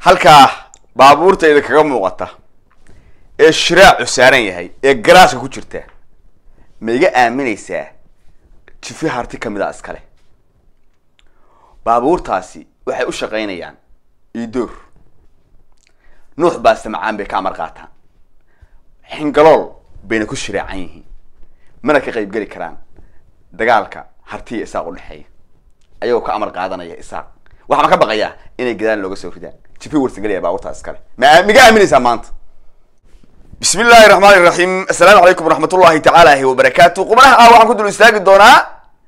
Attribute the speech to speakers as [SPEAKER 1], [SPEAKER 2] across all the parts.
[SPEAKER 1] halkaa baabuurtayda kaga muuqata ee shiraacu saaran yahay ee garaaska ku jirta ma iga aaminaysaa jifi harti kamid a iskale baabuurtaasi waxay u shaqaynayaan idoor nuux baaste macaan bay ka amar qaataan xingalool bayna ku shiraacan yihiin mana ka qayb geli karaan dagaalka hartiya isaaq udhexeeya ayagoo ka amar qaadanaya isaaq waxaa ma ka baqayaa inay gadaan looga soo ridaan jifi warsangelaya baabuurtaas iskale ma miga aaminaysaa maanta bismi illaahi raxmaani raxiim assalaamu calaykum waraxmat ullahi tacaalahi wabarakaatu qubnaha ah waxaan ku dul istaagi doonaa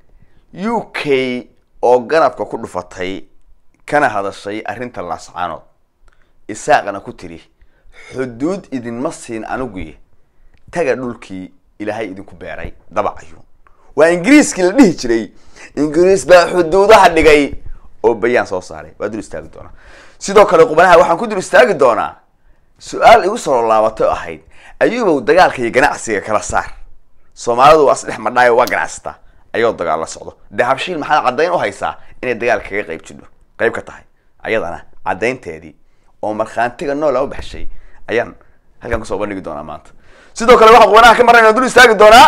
[SPEAKER 1] u k oo ganafka ku dhufatay kana hadashay arrinta laascaanood isaaqana ku tiri xuduud idinma siin aniguye taga dhulkii ilaahay idinku beeray dabacayuun waa ingiriiskii la dhihi jiray ingiriis baa xuduudaha dhigay oo bayaan soo saaray waa dul istaagi doonaa sidoo kale qubanaha waxaan ku dul istaagi doonaa su-aal igu soo laabatay oo ahayd ayuubow dagaalka iyo ganacsiga kala saar soomaalidu waa isdhex madhaayo waa ganacsataa ayoo dagaal la socdo dee habshiil maxaad caddayn u haysaa inay dagaal kaga qayb jidho qayb ka tahay ayadana caddaynteedii oo markhaantiga noola u baxshay ayaan halkan kusoo bandhigi doonaa maanta sidoo kale waxaan qubanaha ka marnayna dul istaagi doonaa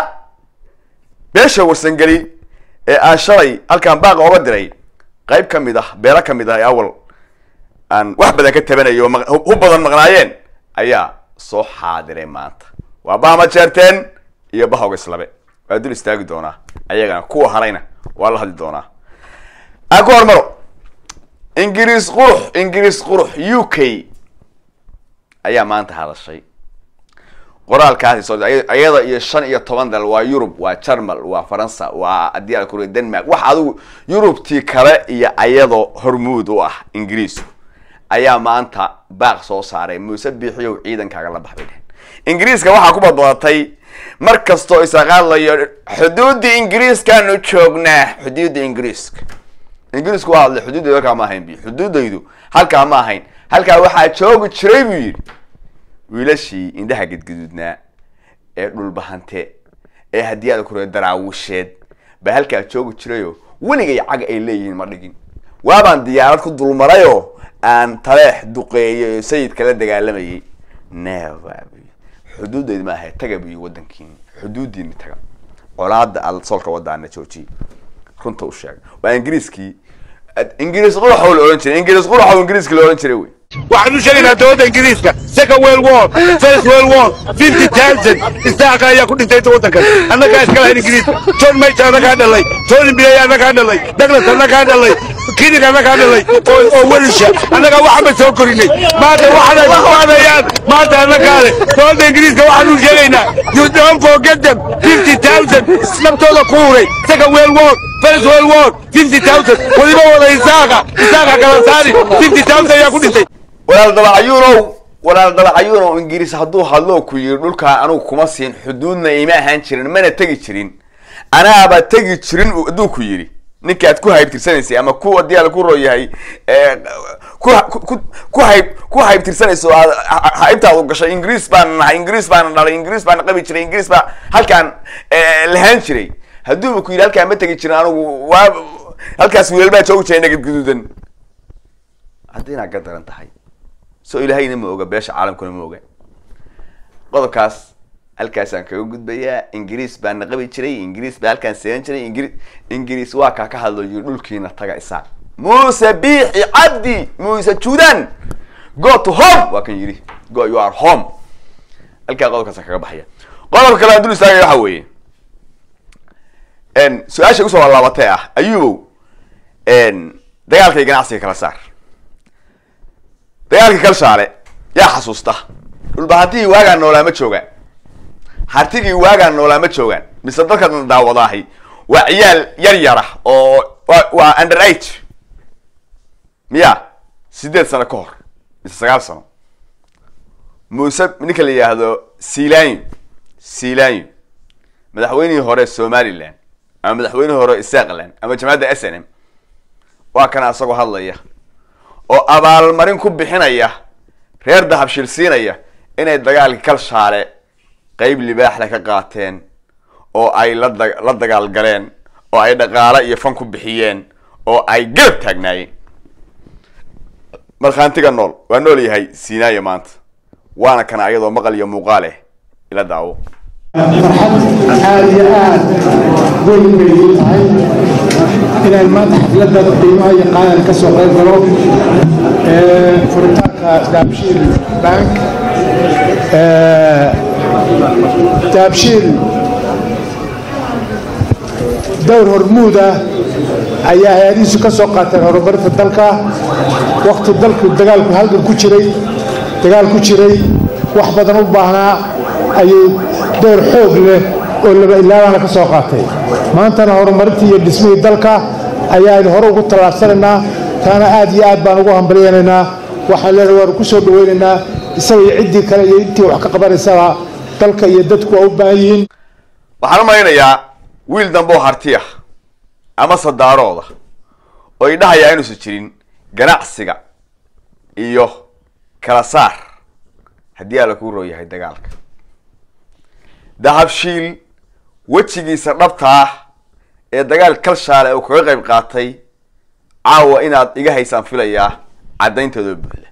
[SPEAKER 1] beesha warsangeli ee aan shalay halkaan baaqa oga diray qayb ka mid ah beelo ka mid ah ee awal aan wax badan ka tabanayo oo hu badan maqnaayeen ayaa soo xaadiray maanta waa bahma jeerteen iyo bahawga islabe waa dul istaagi doonaa ayagana kuwa harayna waa la hadli doonaa aan ku hormaro ingiriis qurux ingiriis qurux u k ayaa maanta hadashay qoraalkaasi soo ayada iyo shan iyo toban dal waa yurub waa jarmal waa faransa waa haddii al kuriya denmark wax adigu yurubtii kale iyo ayadoo hormuud u ah ingiriisku ayaa maanta baaq soo saaray muuse biixiyow ciidankaaga la baxbay dhehen ingiriiska waxaa ku badbadatay mar kastoo isaqaadlayo xuduudda ingiriiskaanu joognaa xuduudda ingiriiska ingiriisku waa hadlay xuduuddaydu halkaa ma ahayn bi xuduuddaydu halkaa ma ahayn halkaa waxaa joogi jiray buu yidhi wiilashii indhaha gedgaduudnaa ee dhulbahante ee haddii aad kure daraawisheed baa halkaa joogi jirayo weligay cag ay leeyihiin ma dhigin waabaan diyaarad ku dulmarayoo aan taleex duqeeyo sayid kala dagaalamayay neva xuduudeyd ma ahay taga buyi wadankiini xuduudiini taga colaada al solka wadaana joojiye runta u sheega waa ingiriiskii ingiriis quraxow la ohan jiray ingiriis quraxow ingiriiska la ohan jiray wey
[SPEAKER 2] waxaan u sheegaynaa dowladda ingiriiska second world war first world war fifty thousand istaaqa ayaa ku dhintay waddankan annagaa iska lahayn ingiriiska john major annagaa dhalay tony blair annagaa dhalay douglas annagaa dhalay kidig annagaa dhalay oo welisha annagaa waxba soo korinay maanta waxaanay kuqaadayaan maanta annagaa leh dowladda ingiriiska waxaan u sheegaynaa you don't forget them fifty thousand naftooda ku huray second world war first world war fifty thousand weliba wada isaaqa isaaqa kala saari fifty thousand ayaa ku dhintay
[SPEAKER 1] walaal dabacayuunow walaal dabacayuunow ingiriis hadduu hadloo ku yiri dhulkaa anugu kuma siin xuduudna ima ahaan jirin mana tegi jirin anaaba tegi jirin hadduu ku yidhi ninkaad ku haybtirsanaysay ama ku haddii ala ku rooyahay ku hayb ku haybtirsanayso aad haybtaadu gashay ingiriis baana nahay ingiriis baana dhalay ingiriis baana qabi jiray ingiriis baa halkaan lahaan jiray hadduuba ku yidhi halkaan ma tegi jirin anigu waa halkaas wiilal baa joogi jiray nagad guduudan haddii inaad ka daran tahay so ilaahayna ma oga beesha caalamkuna ma oga qodobkaas halkaasaan kaga gudbayaa ingiriis baana qabi jiray ingiriis baa halkaan seegan jiray ingiri ingiriis waa kaa ka hadlayo dhulkiina taga isaaq muuse biixi cabdi muuse judan go to home waa kan yidhi go you are home halkaa qodobkaasaan kaga baxaya qodobka kale aan dul istaagaya waxa weeye su-aasha usoo laabatay ah ayubow dagaalka iyo ganacsiga kala saar dagaalkii kalshaale yaa xasuusta dhulbahantihii waagaan noolaa ma joogaan hartigii waagaan noolaa ma joogaan mise dadkan daawadaahi waa ciyaal yar yara oo waa under age miya sideed sano ka hor mise sagaal sano muuse ninka la yidhaahdo silanyo silanyo madaxweynihii hore somaliland ama madaxweynihii hore isaqland ama jamacadda s n m waa kana isagoo hadlaya oo abaalmarin ku bixinaya reer dahabshil siinaya inay dagaalkii kalshaale qeyb libaaxle ka qaateen oo ay la da la dagaal galeen oo ay dhaqaale iyo fan ku bixiyeen oo ay garab taagnaayeen markhaantiga nool waa nool yahay siinaayo maanta waana kana ayadoo maqal iyo muuqaal eh ila daawo
[SPEAKER 3] farxad aada iyo aad weyn bay ii tahay inaan maanta xafladda qiimaha iyo qaadan ka soo qayb galo ee, furitaanka daabshiil bank Ee, daabshiil dowr hormuud ah ayaa hay-adihiisu ka soo qaateen horumarinta dalka wakti dalku dagaalku halgan ku jiray dagaal ku jiray wax badan u baahnaa ayuu door xoog leh oo laba ilaabana ka soo qaatay maantana horumarintii iyo dhismihii dalka ayaanu hore ugu tallaabsanaynaa taana aad iyo aad baan ugu hambalyaynaynaa waxaan leenahay waanu ku soo dhawaynaynaa isaga iyo ciddii kale iyo intii wax ka qabanaysaba dalka iyo dadku waa u baahan yihiin
[SPEAKER 1] waxaan u malaynayaa wiil dambe oo harti ah ama sadaarooda oo idhahayaa inuusan jirin ganacsiga iyo kala saar haddii alla kuu roo yahay dagaalka dahabshiil wejigiisa dhabta ah ee dagaal kalshaale uu kaga qayb qaatay caawa inaad iga haysaan filayaa caddaynteedoo buuxda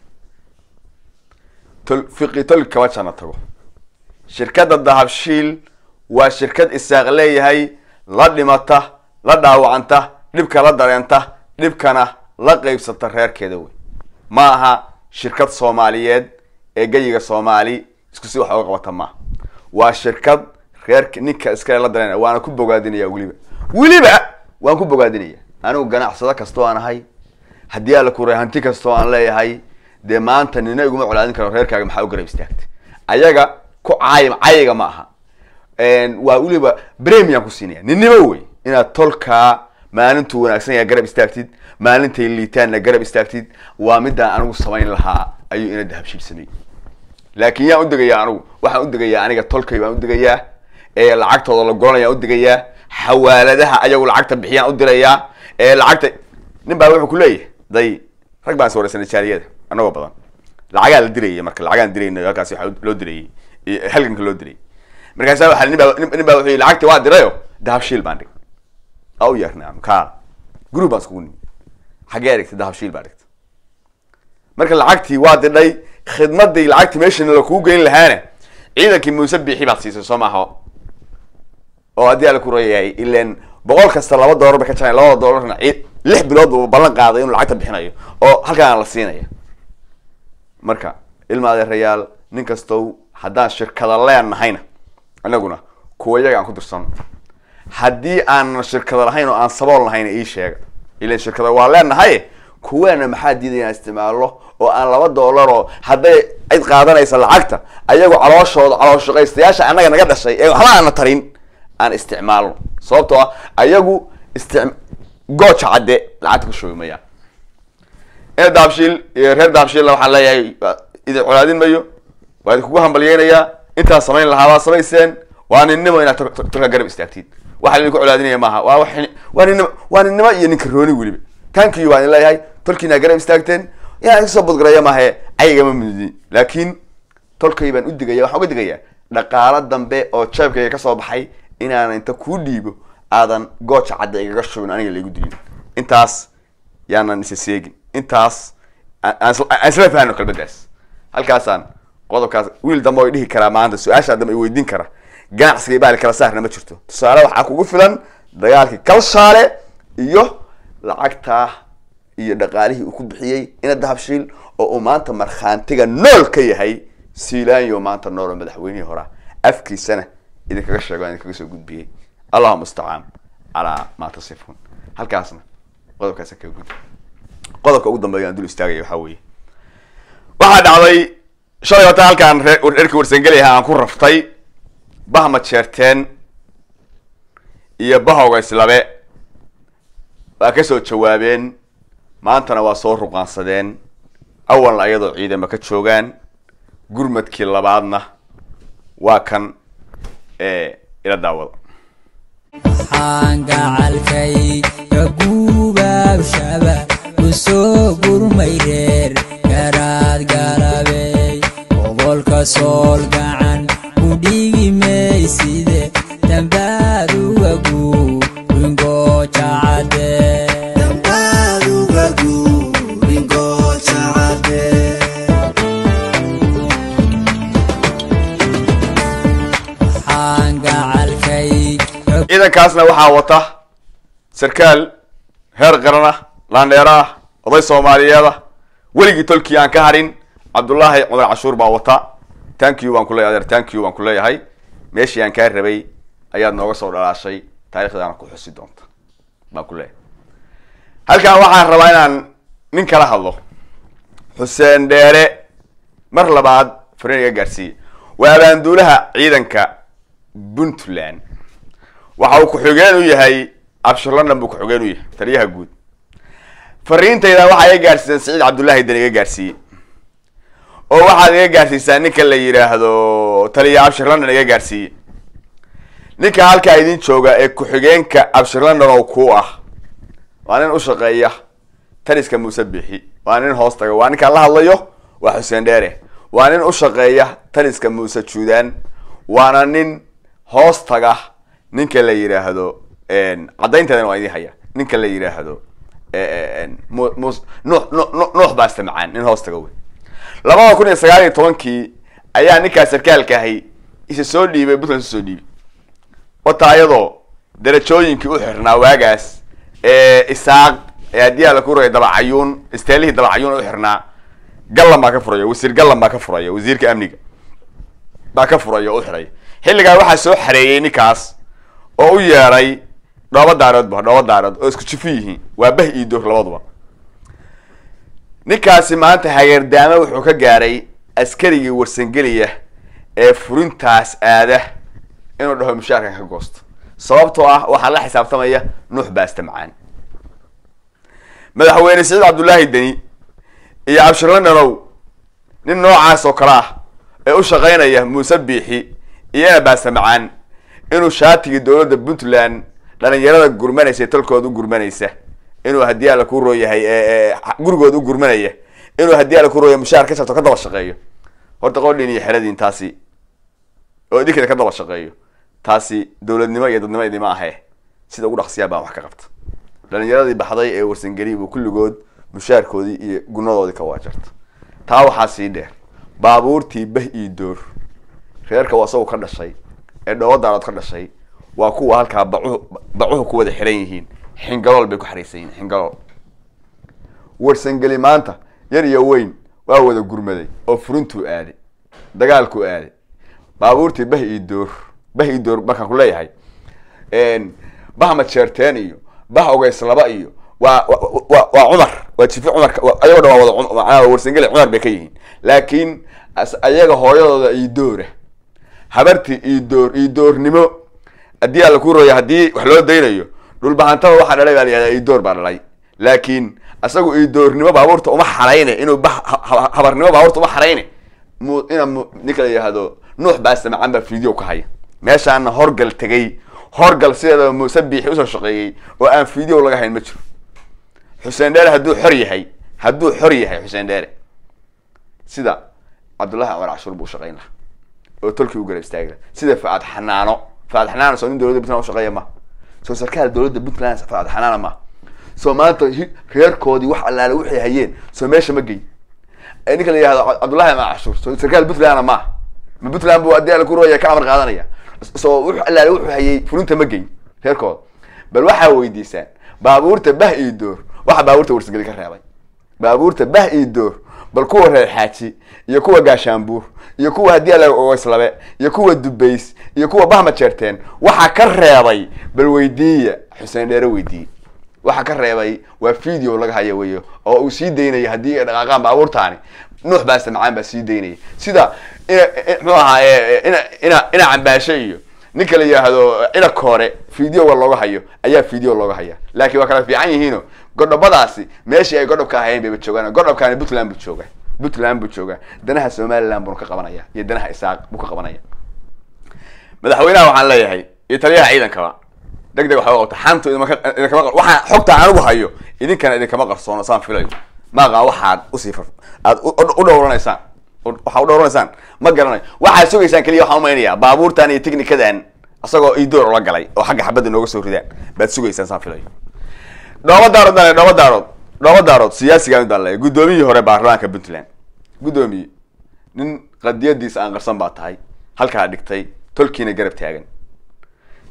[SPEAKER 1] tol fiqi tol kama jana tago shirkadda dahabshiil waa shirkad isaaq leeyahay la dhimata la dhaawacanta dhibka la dareenta dhibkana la qeybsata reerkeeda wey ma aha shirkad soomaaliyeed ee geyiga soomaali isku si wax oga qabata maaha waa shirkad reerka ninka iskale la dareen waana ku bogaadinaya weliba weliba waan ku bogaadinaya anigu ganacsado kastoo aan ahay haddii alla kuray hanti kastoo aan leeyahay dee maanta nina iguma colaadin karo reerkaaga maxaa u garab istaagta ayaga ku caayim cayiga ma aha waa weliba premium ku siinaya ninnimo wey inaad tolkaa maalintuu wanaagsan yahay garab istaagtid maalintay liitaanna garab istaagtid waa midaan anigu samayn lahaa ayuu ina dahabshiil sameeyey laakiin yaan udegayaa anigu waxaan udegayaa aniga tolkay baan udegayaa ee lacagtooda la goranayaan udegayaa xawaaladaha ayagu lacagta bixiyaan udirayaa ee lacagta nin baa wuxuu kuleeyahay day rag baan is wareysanay jaaliyada anagoo badan lacagaa la dirayay marka lacagaan dirayna halkaasi waxaa loo dirayay halganka loo dirayay markaasa waa nin baa nin baa wuxuu yii lacagti waa dirayo dahabshiil baan dhig aa u yeernay anu kaa group baan iskugu nimi xaggee dhigtay dahabshiil baa dhigtay marka lacagtii waa didhay khidmadii lacagtii meeshana lakuu geyn lahaana ciidankii muuse biixi baad siisay soo maaha oo haddii ala ku rayahay ilan boqol kasta laba doolar bay ka jarayan labada doolarna ci- lix bilood buu ballan qaaday inuu lacagta bixinayo oo halkaan la siinaya marka ilma adeerayaal nin kastow haddaan shirkada leenahayna anaguna kuwa iyaga aan ku dirsano haddii aanan shirkada lahayn oo aan sabool lahayn ii sheega ilan shirkada waa leenahay kuweena maxaa diidaya inaan isticmaalno oo aan laba doolar oo hadday cid qaadanaysa lacagta ayagu calooshooda calool shaqaystayaasha annaga naga dhashay ee waxba aana tarin aan isticmaalno sababtoo ah ayagu istic gooja cadde lacagta ku shubi mayaan ina daabshiil iyo reer daabshiilna waxaan leeyahay waa idin colaadin mayo waa idinkugu hambalyeynayaa intaan samayn lahaa waa samayseen waa ninnimo inaad tol- tol- tolka garab istaagtiin waxa idinku colaadinaya maaha waa wax waa ninnimo waa ninnimo iyo ninka rooni weliba tankiyu waan idin leeyahay tolkiina garab istaagteen inaan kasoo budgaraya maahe cayigama mudin laakiin tolkay baan u digaya waxaan uga digayaa dhaqaalo dambe oo jeebkayga kasoo baxay inaan inta kuu dhiibo aadan gooja cadda igaga shubin aniga laigu dilin intaas yaanan isa seegin intaas aan aan isla- aan isla fahno kelmadaas halkaasaan qodobkaas wiil dambe oo dhihi karaa maanta su-aashaa dambe i weydiin kara ganacsiga ibaali kala saarna ma jirto tusaale waxaa kugu filan dagaalkii kalshaale iyo lacagtaa iyo dhaqaalihii uu ku bixiyey ina dahabshiil oo uu maanta markhaantiga nool ka yahay siilaanyo maanta nool oo madaxweynihii horaa afkiisana idinkaga sheego aan idinkaga soo gudbiyey allahuma mustacaan calaa maa tasifuun halkaasna qodobkaasa kaga gudbi qodobka ugu dambeeya aan dul istaagaya waxaa weeye waxaa dhacday shalay wata halkaan ree- reerkii warsangeli ahaa aan ku raftay bahma jeerteen iyo bahowga islabe waa kasoo jawaabeen maantana waa soo ruqaansadeen awalna ayadoo ciidama ka joogaan gurmadkii labaadna waa kan ee ila daawada
[SPEAKER 4] waxaan gacalkay ka guubaabshaba u soo gurmay reer garaad galabey gobolka sool gacan ku dhigi mayside dambaad uga guuringooja cadde
[SPEAKER 1] ciidankaasna waxaa wata sarkaal heer qaran ah laandheero ah oday soomaaliyeed ah weligii tolkii aan ka harin cabdullaahi cumar cashuur baa wata thank you baan ku leeyahay adeer thank you baan ku leeyahay meeshii aan kaa rabay ayaad nooga soo dhalaashay taarikhdaana ku xusi doonta baan ku leeyahay halkan waxaan rabaa inaan nin kala hadlo xuseen dheere mar labaad fariin iga gaarsiiye waa abaanduulaha ciidanka puntland waxa uu ku-xigeen u yahay abshir london buu ku-xigeen u yahay taliyaha guud fariintayda waxaa iga gaarsiisan siciid cabdullaahi dan iga gaarsiiyey oo waxaad iga gaarsiisaa ninka la yidhaahdo taliya abshir london iga gaarsiiye ninka halkaa idin jooga ee ku-xigeenka abshir london oo ku ah waa nin u shaqeeya taliska muuse bixi waa nin hoos taga waa ninkaan la hadlayo waa xuseen dheere waa nin u shaqeeya taliska muuse juudaan waana nin hoos taga ninka la yidhaahdo caddaynteedana waa idin haya ninka la yidhaahdo mu- mus- nuux nuux nuux- nuux baaste macaan nin hoos taga wey labada kun iyo sagaal iyo tobankii ayaa ninkaa sarkaalka ahi isa soo dhiibay puntland isu soo dhiibay wata ayadoo darajooyinkii u xirnaa waagaas ee isaaq ee haddii alla ku rogay dabacayuun isteelihii dabacayuun u xirnaa gallan baa ka furaya wasiir gallan baa ka furaya wasiirka amniga baa ka furaya oo u xiraya xilligaa waxaa soo xareeyey ninkaas oo u yeedhay dhooba daaroodba dhooba daarood oo isku jifu yihiin waa bah iyo door labaduba ninkaasi maanta hageerdaamo wuxuu ka gaaray askarigii warsangeliya ee furintaas aada inuu dhaho mushaarkan ka goosto sababtoo ah waxaa la xisaabtamaya nuux baaste macaan madaxweyne siciid cabdullaahi deni iyo cabshir londanow nin noocaas oo kale ah ee u shaqaynaya muuse biixi iyana baaste macaan inuu shaatigii dowladda puntland dhalinyarada gurmanaysa ee tolkooda u gurmanaysa inuu haddii alla ku rooyahay ee gurigooda u gurmanaya inuu haddii alla ku rooya mushaar ka shabto ka daba shaqeeyo horta qodhin iyo xeradiin taasi oo idinkana ka daba shaqeeyo taasi dowladnimo iyo dadnimo idima ahe sida ugu dhaqsiyaa baan wax ka qabta dhalinyaradii baxday ee warsangeli buu kulligood mushaarkoodii iyo gunadoodii ka waajarta taa waxaa sii dheer baabuurtii bah iyo door reerka waa isagu ka dhashay ee dhowadaanood ka dhashay waa kuwa halkaa bacuhu bacuhu ku wada xiran yihiin xingalool bay ku xariisan yihiin xingalool warsangeli maanta yar iyo weyn waa wada gurmaday oo furintuu aaday dagaalkuu aaday baabuurtii bah iyo door bah iyo door markaan ku leeyahay bah majeerteen iyo bah ogeyslaba iyo waa wa waa cumar waa jifi cumarka ayagoo dhan waa wada macnaha warsangeli cumar bay ka yihiin laakiin as- ayaga hooyadooda iyo doora habartii iyo door iyo doornimo haddii alla ku rooya haddii wax loo daynayo dhulbahantaba waxaa dhalay baa la yihahdaa iyo door baa dhalay laakiin asagu iyo doornimo baabuurta uma xarayne inuu ba ha- ha- habarnimo baabuurta uma xarayne mu ina mu ninka la yihahdo nuux baasta macaan baa video ka haya meeshaana horgal tegay horgal sideedaba muuse biixi usoo shaqeeyey oo aan video laga hayn ma jiro xuseen dheere hadduu xor yahay hadduu xor yahay xuseen dheere sida cabdullahi cumar cashuur buu shaqayn lahaa oo tolkii u garab istaagi lahaa sida faad xanaano faad xanaano soo nin dowladda puntland ushaqeeya ma soo sarkaal dowladda puntland faad xanaana ma soo maanta hi- reerkoodii wax allaale waxay hayeen soo meesha ma geyn ee ninka la yihahdo cabdullahi cumar cashuur soo sarkaal puntlandna ma ma puntland buu haddii alla ku rooya ka amar qaadanaya soo wuxuu allaale wuxuu hayay fulinta ma geyn reerkooda bal waxaa weydiisaan baabuurta bah iyo door waxa baabuurta warsageli ka reebay baabuurta bah iyo door bal kuwa reer xaaji iyo kuwa gaashaanbuur iyo kuwa haddii ala ogeslabe iyo kuwa dubays iyo kuwa bahma jeerteen waxaa ka reebay bal weydiiya xuseen dheere weydiiye waxaa ka reebay waa video laga haya weyo oo uu sii daynaya haddii ay dhaqaaqaan baabuurtaani nuux baasta macaan baa sii daynaya sida ina muxuu ahaa e- ina ina ina cambaashe iyo ninka la yidhaahdo ina koore videoga looga hayo ayaa video looga haya laakiin waa kala fiican yihiino godhobadaasi meeshii ay godhobka ahayeen bayba joogaan godhobkaani puntland buu jooga puntland buu joogaa danaha somaliland buuna ka qabanaya iyo danaha isaaq buu ka qabanaya madaxweynaha waxaan leeyahay iyo taliyaha ciidankaba deg deg waxba qabta xantu idinkama idinkama qar- waxaan xogta anigu hayo idinkana idinkama qarsoono saan filayo maaqa waxaad usii far aad u- u u dhowranaysaan u- waxaa u dhowranaysaan ma garanayo waxaad sugaysaan keliya waxaan umaynayaa baabuurtan iyo technikadan isagoo idoor ula galay oo xagga xabadda nooga soo ridaan baad sugaysaan saan filayo dhooba daarood baan leeyahay, dhooba daarood dhooba daarood siyaasigaan baan leeyahay guddoomiyihii hore baarlamaanka puntland guddoomiye nin qadiyadiisa aan qarsan baa tahay halkaa dhigtay tolkiina garab taagan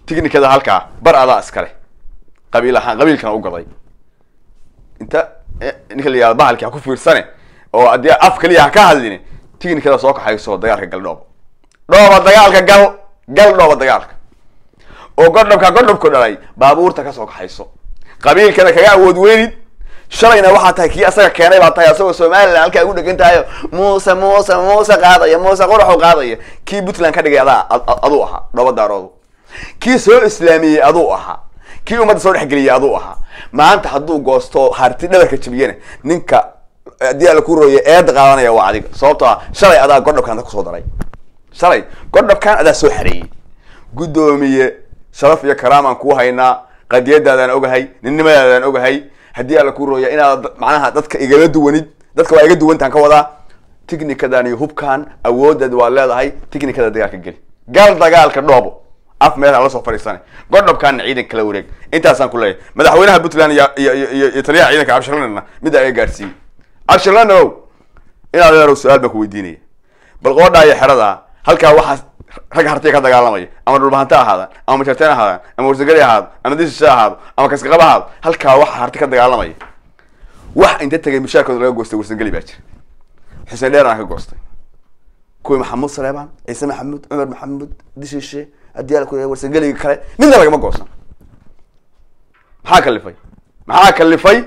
[SPEAKER 1] tignikada halkaa bar adaa iskale qabiil ahaan qabiilkana u gaday inta eh, ninka la yihahdo bahalki ha ku fiirsane oo haddii af kaliya ha ka hadline tignikada soo kaxayso dagaalka gal dhoobo dhooba dagaalka gal gal dhooba dagaalka oo godhobka godhobku dhalay baabuurta kasoo kaxayso qabiilkana kaga awood weynid shalayna waxaa tahay kii asaga keenay baa tahay asagoo somalilan halkaa ugu dhegan tahayo muuse muuse muuse qaadaya muuse quraxu qaadaya kii puntland ka dhigay adaa ad- ad- aduu ahaa dhooba daaroodu kii soo islaamiyey aduu ahaa kii ummadda soo dhexgeliyey aduu ahaa maanta hadduu goosto harti dhabarka jabiyana ninka haddii ala ku rooye eeda qaadanaya waa adiga sababtoo ah shalay adaa godhobkan kusoo daray shalay godhobkan adaa soo xareeyey guddoomiye sharaf iyo karaamaan kuu haynaa qadiyadaadaan ogahay ninnimadaadaan ogahay haddii alla kuu rooya inaad da- macnaha dadka igala duwanid dadka waa iga duwantaan ka wadaa tighnikadan iyo hubkan awoodeed waa leedahay tignikada dagaalka geli gal dagaalka dhoobo af meel ha la soo fadhiisane godhobkaana ciidan kala wareeg intaasaan ku leeyahay madaxweynaha puntland iyo iyo iyo iyo- iyo taliyaha ciidanka cabshirlanna middaa iga gaadhsiiyey cabshirlanow inaad leedahay su-aal baan ku weydiinaya bal qoodhaa iyo xerada halkaa waxaa rag hartiya ka dagaalamaya ama dhulbahante ahaadaan ama majarteen ahaadaan ama warsageli ahaado ama disishe ahaado ama kaskaqab ahaado halkaa waxaa harti ka dagaalamaya wax inta tegay mushaarkooda laga goostay warsageli baa jira xuseen dheer aan ka goostay kuwii maxamuud saleebaan ciise maxamuud cumar maxamuud dishishe adiyaal ku warsageliga kale midna lagama goosan maxaa kalifay maxaa kalifay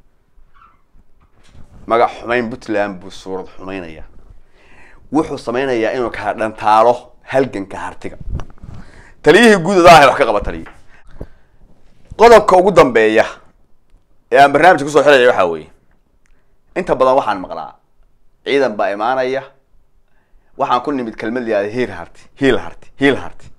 [SPEAKER 1] magac xumayn puntland buu suurad xumaynaya wuxuu sameynayaa inuu ka dhantaalo halganka hartiga taliyihii guud adaa wax ka qaba taliya qodobka ugu dambeeya ee aan barnaamijka kusoo xiraya waxaa weeye inta badan waxaan maqlaa ciidan baa imaanaya waxaan ku nimid kelmad yihahda hiil harti hiil harti hiil harti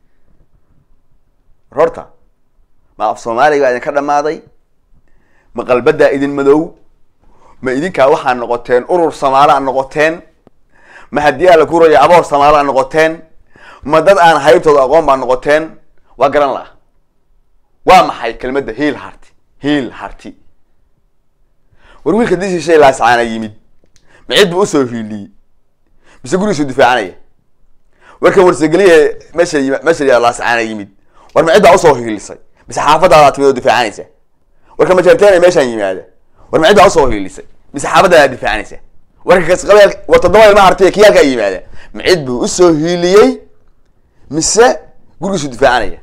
[SPEAKER 1] horta ma af soomaaliga baa idinka dhamaaday ma qalbadaa idin madow ma idinkaa waxaa noqoteen urur samaalaa noqoteen ma haddii alla ku raya aboor samaalaa noqoteen ma dad aan haybtooda aqoon baa noqoteen waa garan laha waa maxay kelmadda hiil harti hiil harti war wiilka dishishay laasacaana yimid ma cid buu usoo hiiliyey mise gurigiisuu difaacanaya warkan warsageliye meesha yim- meesha yaa laasacaana yimid war ma cid baa usoo hiilisay mise xaafadaadaa timid oo difaacanaysa warka majarteena meeshaan yimaada war ma cid baa usoo hiilisay mise xaafadaadaa difaacanaysa warka kasqabeel war toddoba ilma hartiya kii halkaa yimaada ma cid buu usoo hiiliyey mise gurigiisuu difaacanaya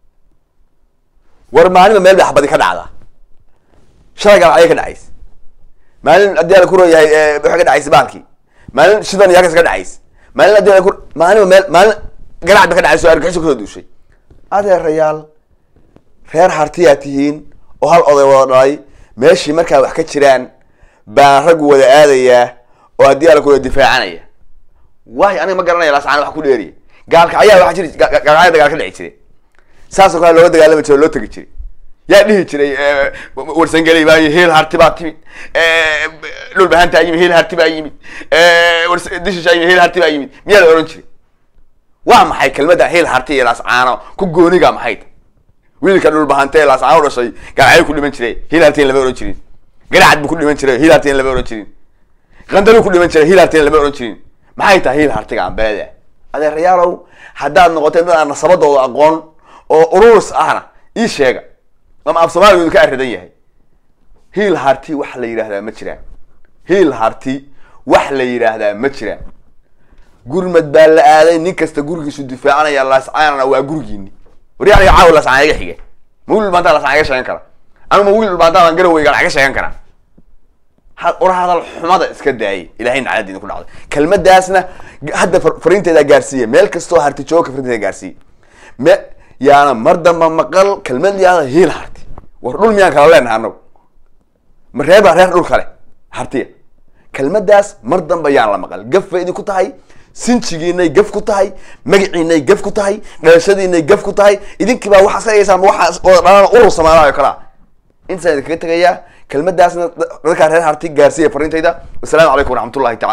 [SPEAKER 1] war maalinba meel bay xabadi ka dhacdaa shalay gaalacyo ka dhacays maalin haddii ala ku rooyahay waxay ka dhacaysa baalkii maalin shidan iyo halkaas ka dhacays maalin haddii ala ku maalinba meel maalin garacad ba ka dhacayso argixisho kusoo duushay adeerayaal reer hartiyaa tihiin oo hal oday wada dhalay meeshii markaa wax ka jiraan baan raggu wada aadayaa oo haddii ala ku difaacanaya waay aniga ma garanaya laascaan wax ku dheeriya gaalka ayaa waxa jiri ga- ga- gaalkacya dagaal ka dhici jiray saasoo kale looga dagaalami jiray oo loo tegi jiray yaa dhihi jiray eh, warsangeley baa yimid hiil harti baa timid eh, dhulbahantaa yimid hiil harti baa yimid eh, wars- dishishaa yimid hiil harti baa yimid miyaa la ohan jiray waa maxay kelmadda hiil harti iyo laascaano ku gooniga maxay tahay wiilka dhulbahante ee laascaano u dhashay gaalcayuu ku dhiman jiray hiil hartiin lama ohan jirin garacad buu ku dhiman jiray hiil hartiin lama ohan jirin qandaluu ku dhiman jiray hiil hartiin lama ohan jirin maxay tahay hiil hartiga ambeede adeerayaalow haddaad noqoteen dad aan nasabadooda aqoon oo ururus ahna ii sheega ama af soomaaliga idinka arridan yahay hiil harti wax la yidhaahdaa ma jiraan hiil harti wax la yidhaahdaa ma jiraan gurmad baa la aaday nin kasta gurigiisu difaacanaya laascaanana waa gurigiini wari aniga caawa laascaan iga xige ma wiil dhulbaantaa laascaan iga sheegan kara anu ma wiil dhulbaantaa garaweygaan iga sheegan karaa ha- war hadal xumada iska daayay ilahay naclad idinku dhacday kelmadaasna g- hadda far- fariinteeda gaarsiiya meel kastoo harti jooga fariinteeda gaarsiiya me yaana mar damba maqal kelmad yaada hiil harti war dhul miyaan kala leenahay anagu ma reer baa reer dhul kale hartiya kelmadaas mar damba yaan la maqal gaf bay idinku tahay sinjigiinay gaf ku tahay magaciinay gaf ku tahay dhalashadiinay gaf ku tahay idinkii baa waxaad ka dhigaysaan waxaas oo dhalana urur samaalayo kalaa intaasaan idinkaga tegayaa kelmadaasna dadkaa reer harti gaarsiiya fariintayda wasalaamu calaykum waraxmatullahi tacala